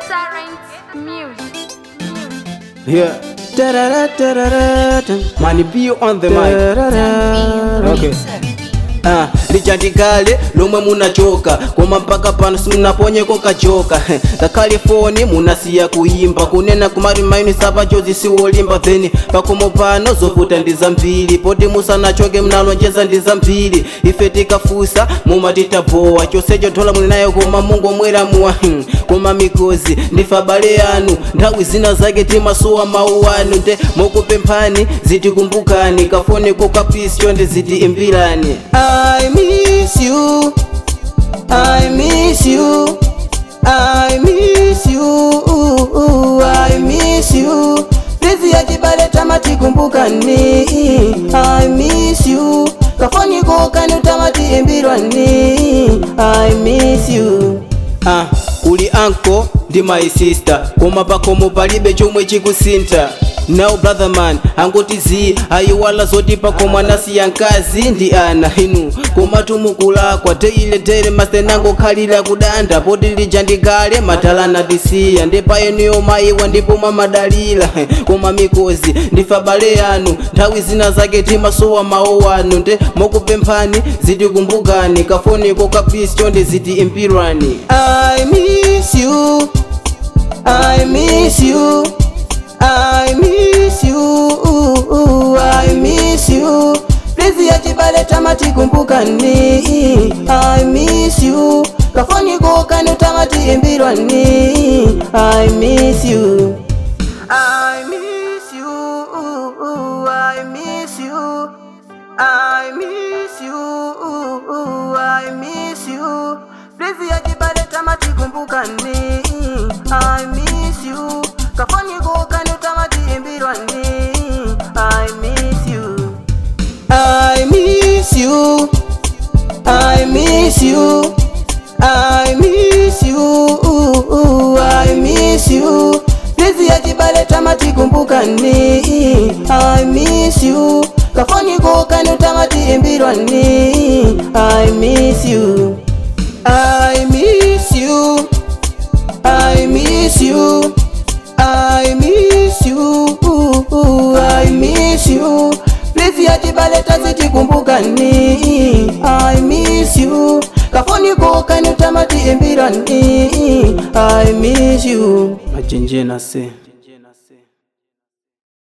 Silent music. Yeah. Money be on the mic. Okay. Ah, lichandikale lomwe munachoka koma mpaka pano simunaponyeko kachoka ngakhale foni munasiya kuimba kunena kumati maini sapachozi siwolimba then pakomo pano zovuta ndi zambiri poti musanachoke mnalonjeza ndi zambiri ife tikafusa mumatitabowa chonsecho thola muli nayo koma mungomwera muwa hmm, koma mikozi ndife abale anu nthawi zina zake timasuwa mawu anu nde mukupemphani zitikumbukani kafoneko kapisi chonde ziti imbirani I miss you I miss you I miss you I miss you Lezi ya chibale tamati kumbukani I miss you kafoniko kani utamati imbirwani I miss you Ah, uli anko ndi my sister koma pakomo palibe chomwe chikusinta now brother man angoti zi ayiwala zoti pakomo anasiya nkazi ndi ana inu koma tumukulakwa teile tere masenango khalira kudanda poti lija ndikale matalana tisiya ndipayeniyo mayiwa ndipo mamadalira koma mikozi ndife abale anu nthawi zina zake timasuwa mawu anu nde mukupemphani zitikumbukani kafoniko kapisi chonde ziti impirani I miss you I miss you I miss you I miss you Please ya chibale tamati kumbukani I miss you kafoniko kani utamati imbirwani I miss you I miss you I miss you I miss you I miss you Please ya chibale tamati kumbukani I miss you kafoniko kani utamati imbirwani I miss you I miss you I miss you I miss you I miss you Lezi ya chibale tamati kumbukani I miss you kafoniko kani utamati imbirwani I miss you I miss you I miss you I miss you I miss you Please ya chibale taziti kumbukani I miss you kafoniko kani utamati imbirani I miss you Machenjena se